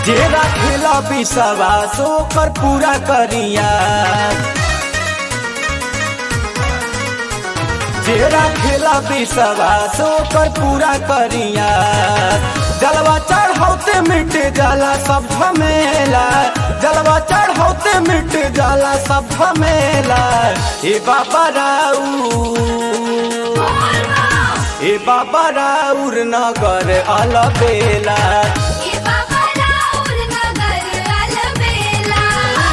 जे राखेला विश्वास ओकर पूरा करिया जे राखेला विश्वास ओकर पूरा करिया जलवा चढ़ौते मिट जाला सब झमेला जलवा चढ़ौते मिट जाला सब झमेला ए बाबा राऊ ए बाबा राउर नगर अलबेला ए बाबा राउर नगर अलबेला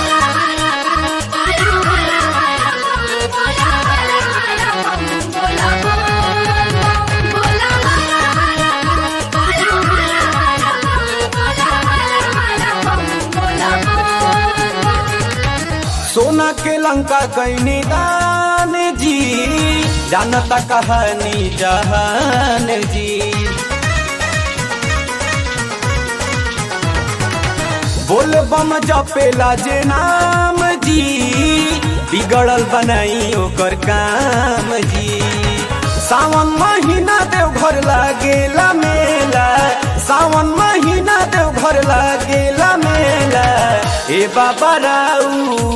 सोना के लंका कैनी दान जी जानता कहानी जहान जी बोल बम जपेला जे नाम जी बिगड़ल बनाई ओकर काम जी सावन महीना देव घर लागेला मेला सावन महीना देव घर लागेला मेला ए बाबा राऊ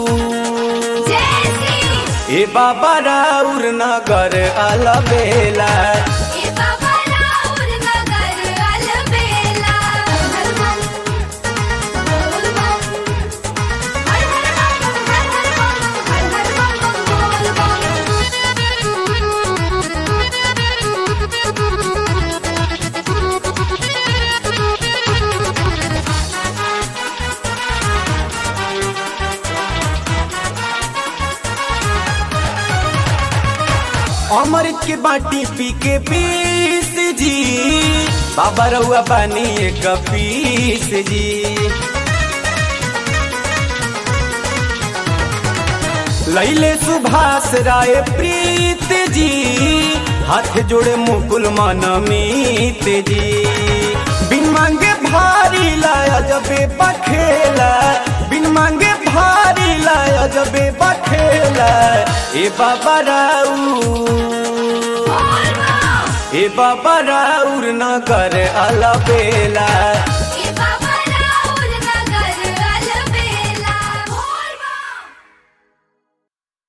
ए बाबा राउर नगर अलबेला ए बाबा राउर नगर अलबेला हर हर बोल बम हर हर बम हर हर बम हर हर बम बोल अमृत के बाटी पी के पीस जी बाबा रउआ पानी एक पीस जी लैले सुभाष राय प्रीत जी हाथ जोड़े मुकुल मनमीत जी बिन मांगे भारी लाया जबे बखेला बिन मांगे भारी लाया जबे बखेला ए बाबा राऊ ए बाबा राउर नगर अलबेला